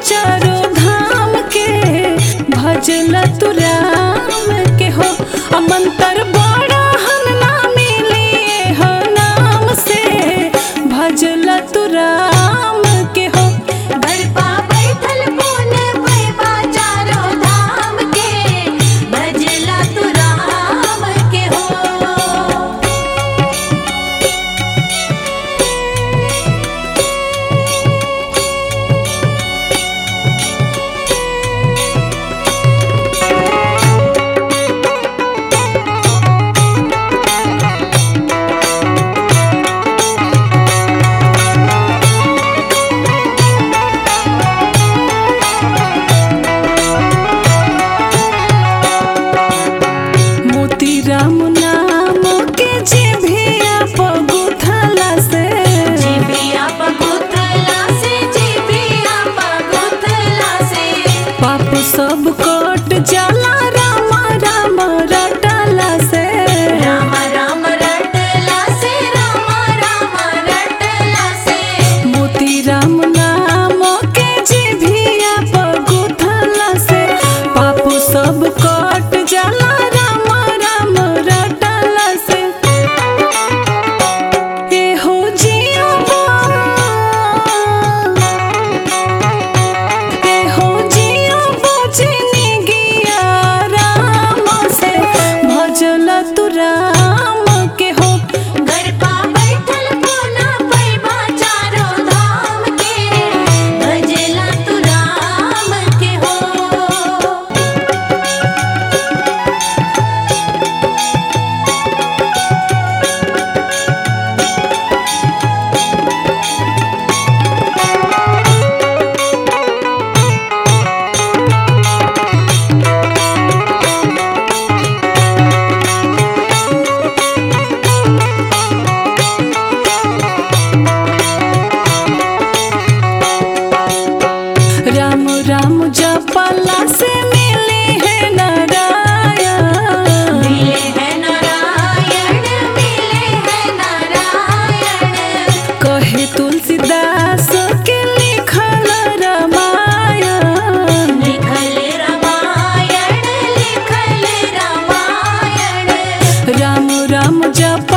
चारो धाम के भजल तू राम के हो अमंतर बड़ा हन ना मिली हो नाम से भजल तू राम के हो घर पा बैठल पुन पैबा चारो धाम के भजला तू राम के हो मोती राम नाम के जिभिया पगुथला से जीबिया पगुथला से जीबिया पगुथला से पाप सब कट जाला राम राम रटला से राम राम रटला से राम राम रटला से मोती राम नाम के जिभिया पगुथला से पाप सब कट जाला राम राम रटला से ए हो जिया ए हो जिया बजनी गिया राम से भजल तू राम के हो घर पा बैठल पुना पैबा चारो धाम के भजला तू राम के हो राम राम जपला से मिली है नारायण मिले है नारायण मिले है नारायण कहे तुलसीदास के लिखल रामायण लिखल रामायण लिखल रामायण राम राम जप